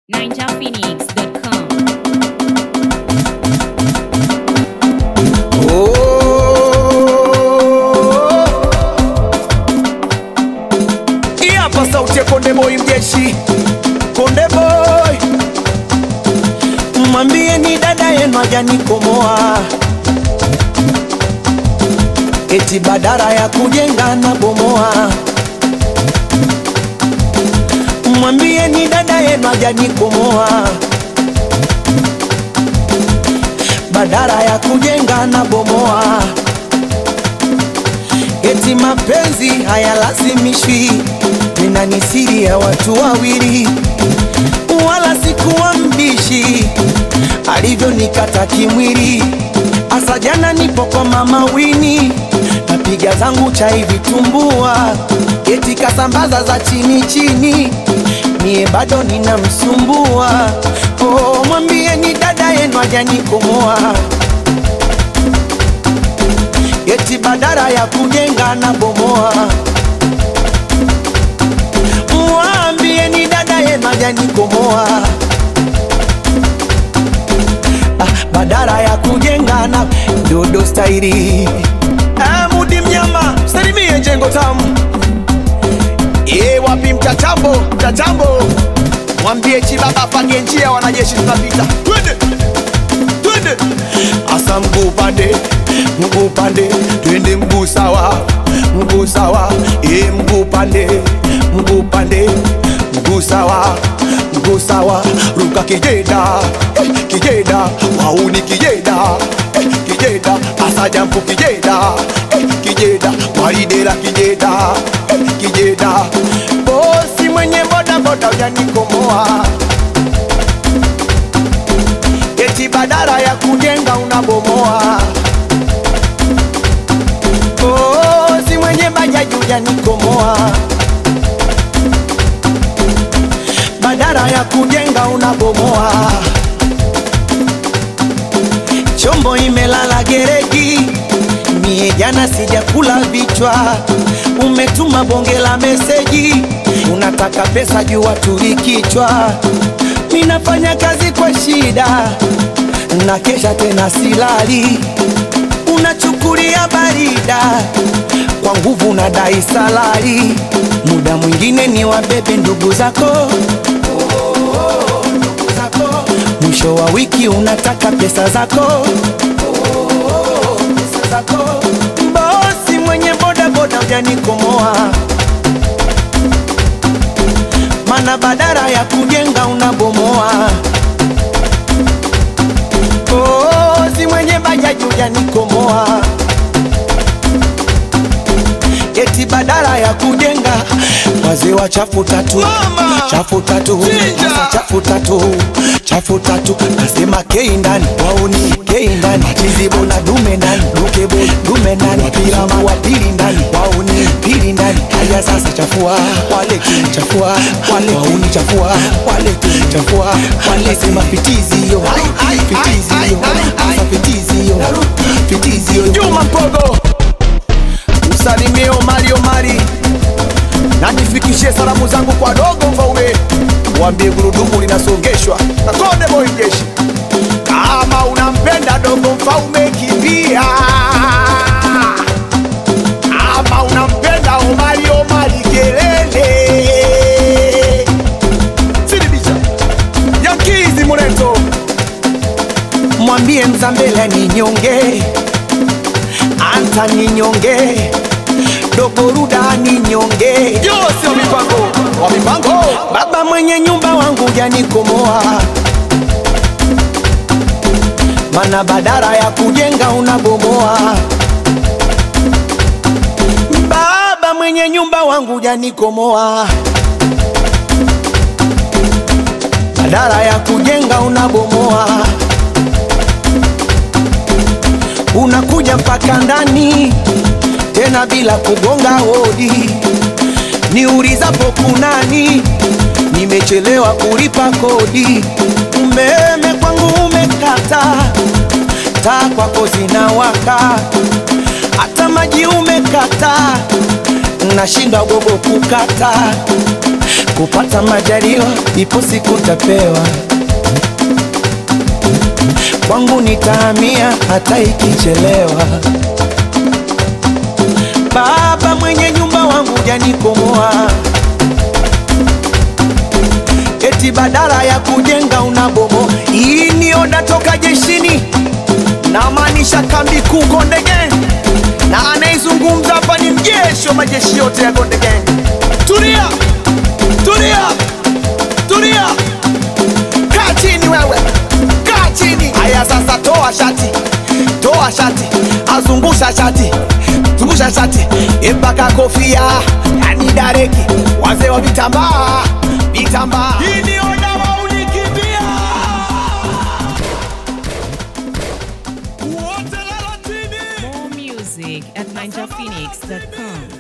ninjaphoenix.com. Hii hapa sauti ya Konde Boy mjeshi, Konde Boy, mwambie ni dada yenu hajanikomoa, eti badara ya kujenga na bomoa. Mwambie ni dada yenu hajanikomoa, badara ya kujenga na bomoa eti mapenzi hayalazimishwi, nina ni siri ya watu wawili, wala sikuwa mbishi alivyonikata kimwili. Asa jana nipo kwa mama Wini, napiga zangu chai vitumbua, eti kasambaza za chini chini, mie bado ninamsumbua. Oh, mwambie ni dada yenu hajanikomoa eti badara ya kujenga na bomoa. Mwambie ni dada yenu hajanikomoa, ah, badara ya kujenga na dodo stairi. Ah, Mudi mnyama salimie jengo tamu Ye wapi mtatambo mtatambo, mwambie chibaba pange njia, wanajeshi tunapita, twende twende, asa mguu pande mguu pande, twende mguu sawa mguu sawa, e mguu pande mguu pande, mguu sawa mguu sawa, ruka kijeda eh, kijeda wauni kijeda eh, kijeda asa jampu kijeda eh, kijeda waridela kijeda eh, kijeda bosi mwenye boda boda ujanikomoa eti badala ya kujenga unabomoa. Oh, si mwenye bajaji ujanikomoa, badala ya kujenga unabomoa. Chombo imelala gereji, mie jana sijakula vichwa. Umetuma bonge la meseji, unataka pesa juu waturi kichwa. Ninafanya kazi kwa shida, na kesha tena silali. Unachukulia barida kwa nguvu, na dai salari. Muda mwingine ni wabebe ndugu zako ndugu zako. Mwisho wa wiki unataka pesa zako pesa zako. Bosi mwenye boda boda ujanikomoa, mana badara ya kujenga unabomoa. Bosi mwenye bajaji ujanikomoa, eti badala ya kujenga wazee wa chafu tatu Mama! chafu tatu Chinja! Sasa chafu tatu chafu tatu nasema kei ndani wauni kei ndani chizibo na dume ndani dukebo dume ndani wapirama wa pili ndani wauni pili ndani haya sasa chafua wale chafua wale wauni chafua wale chafua wale sema fitizi yo fitizi yo sasa fitizi yo fitizi yo Juma Mpogo usalimie Omari Omari na nifikishie salamu zangu kwa dogo Mfaume, waambie gurudumu linasongeshwa na Konde Boy jeshi. Kama unampenda dogo Mfaume, kimbia. Kama unampenda Omari Omari, kelele. Sidibisha Yankizi Muleto, mwambie Mzambela ni nyonge, Anta ni nyonge dogo Ruda ni nyonge, Yose wa mipango wa mipango baba mwenye nyumba wangu janikomoa, mana badara ya kujenga unabomoa. Baba mwenye nyumba wangu janikomoa, badara ya kujenga unabomoa. Unakuja mpaka ndani tena bila kugonga hodi, niulizapo kunani, nimechelewa kulipa kodi. Umeme kwangu umekata, taa kwako zinawaka, hata maji umekata, nashinda gogo kukata. kupata majaliwa, ipo siku tapewa. Kwangu nitahamia hata ikichelewa. Baba mwenye nyumba wangu janikomoa, eti badala ya kujenga unabomo. Hii ni oda toka jeshini, namaanisha kambi kuu Konde Gang, na anaizungumza hapa ni mjeshi wa majeshi yote ya Konde Gang. Tulia, tulia, tulia, kaa chini wewe, kaa chini. Haya sasa, toa shati, toa shati, azungusha shati, zungusha shati mpaka kofia, yani dareki, wazee wa vitambaa, vitambaa. Hii ni oda wa unikimbia wote lala chini. More music at NinjaPhoenix.com.